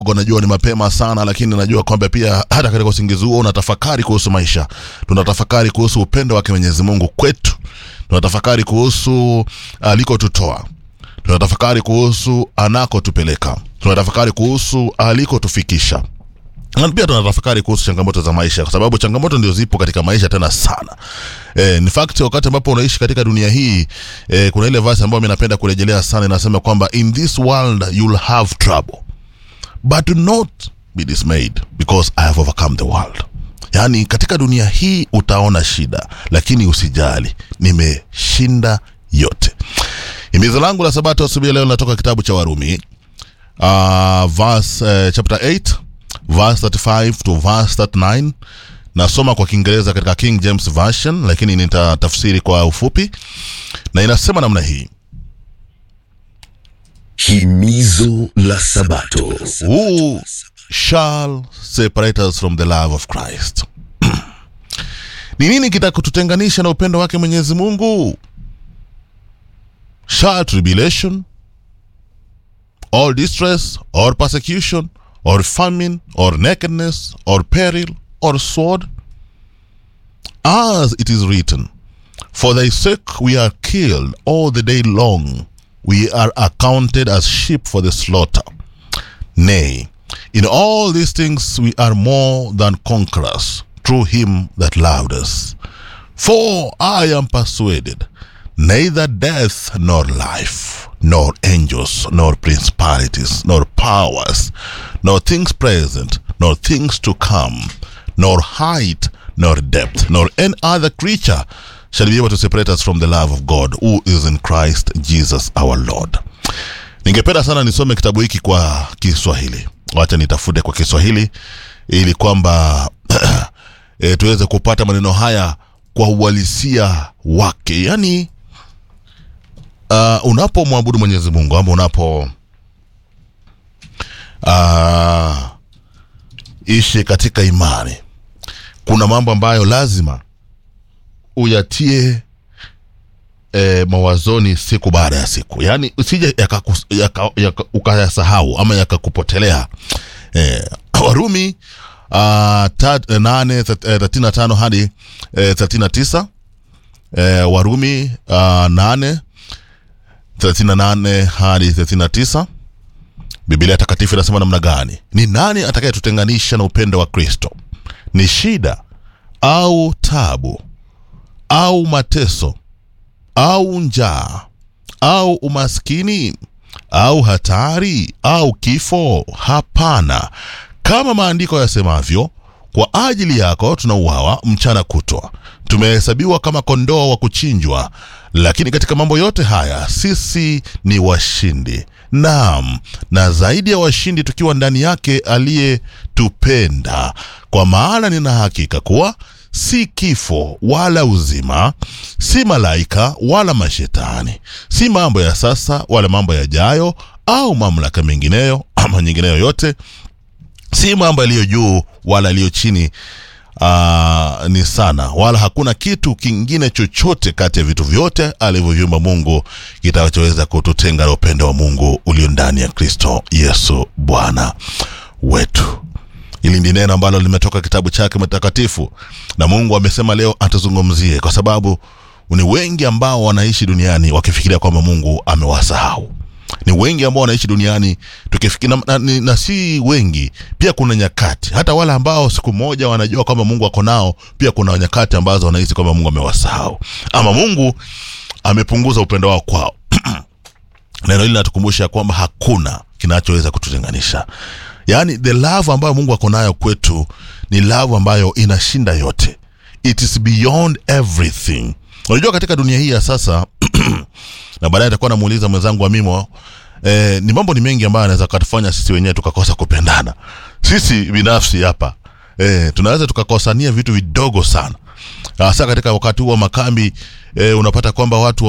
kidogo najua ni mapema sana lakini najua kwamba pia hata katika usingizi huo unatafakari kuhusu maisha tunatafakari kuhusu upendo wake mwenyezi mungu kwetu tunatafakari kuhusu alikotutoa tunatafakari kuhusu anakotupeleka tunatafakari kuhusu alikotufikisha na pia tunatafakari kuhusu changamoto za maisha kwa sababu changamoto ndio zipo katika maisha tena sana e, in fact wakati ambapo unaishi katika dunia hii e, kuna ile verse ambayo mi napenda kurejelea sana inasema kwamba in this world you'll have trouble but do not be dismayed because i have overcome the world yaani katika dunia hii utaona shida lakini usijali nimeshinda yote himizo langu la sabato asubuhi ya leo linatoka kitabu cha warumi uh, verse, uh, chapter 8 verse 35 to verse 39 nasoma kwa kiingereza katika king james version lakini nitatafsiri kwa ufupi na inasema namna hii Himizo la Sabato. who shall separate us from the love of christ ni nini kitakututenganisha na upendo wake mwenyezi mungu shall tribulation or distress or persecution or famine or nakedness or peril or sword as it is written for thy sake we are killed all the day long we are accounted as sheep for the slaughter Nay, in all these things we are more than conquerors through him that loved us. For I am persuaded neither death nor life, nor angels, nor principalities, nor powers, nor things present, nor things to come, nor height, nor depth, nor any other creature shall be able to separate us from the love of God who is in Christ Jesus our Lord. ningependa sana nisome kitabu hiki kwa kiswahili wacha nitafute kwa kiswahili ili kwamba e, tuweze kupata maneno haya kwa uhalisia wake yaani uh, unapomwabudu mwenyezi mungu ama unapo uh, ishi katika imani kuna mambo ambayo lazima uyatie e, mawazoni siku baada ya siku yaani usije yakakus- yaka, yaka, ukayasahau ama yakakupotelea e, warumi uh, tat, eh, nane th- eh, thelathini na tano hadi eh, thelathini na tisa eh, warumi uh, nane thelathini na nane hadi thelathini na tisa biblia takatifu inasema namna gani ni nani atakayetutenganisha na upendo wa kristo ni shida au tabu au mateso au njaa au umaskini au hatari au kifo hapana kama maandiko yasemavyo kwa ajili yako tunauawa mchana kutwa tumehesabiwa kama kondoo wa kuchinjwa lakini katika mambo yote haya sisi ni washindi naam na zaidi ya washindi tukiwa ndani yake aliyetupenda kwa maana nina hakika kuwa si kifo wala uzima si malaika wala mashetani si mambo ya sasa wala mambo yajayo au mamlaka mengineyo ama nyingineyo yote si mambo yaliyo juu wala yaliyo chini uh, ni sana wala hakuna kitu kingine chochote kati ya vitu vyote alivyoviumba mungu kitachoweza kututenga na upendo wa mungu ulio ndani ya kristo yesu bwana wetu hili ndi neno ambalo limetoka kitabu chake mtakatifu na mungu amesema leo atuzungumzie kwa sababu ni wengi ambao wanaishi duniani wakifikiria kwamba mungu amewasahau ni wengi ambao wanaishi duniani tukifikiri na, na, na, na si wengi pia kuna nyakati hata wale ambao siku moja wanajua kwamba mungu ako nao pia kuna nyakati ambazo wanahisi kwamba mungu amewasahau ama mungu amepunguza upendo wao kwao neno hili linatukumbusha kwamba hakuna kinachoweza kututenganisha yaani the love ambayo mungu ako nayo kwetu ni love ambayo inashinda yote it is beyond everything unajua katika dunia hii ya sasa na baadaye atakuwa namuuliza mwenzangu amimo eh, ni mambo ni mengi ambayo anaweza katufanya sisi wenyewe tukakosa kupendana sisi binafsi hapa eh, tunaweza tukakosania vitu vidogo sana hasa katika wakati huu wa makambi eh, unapata kwamba watu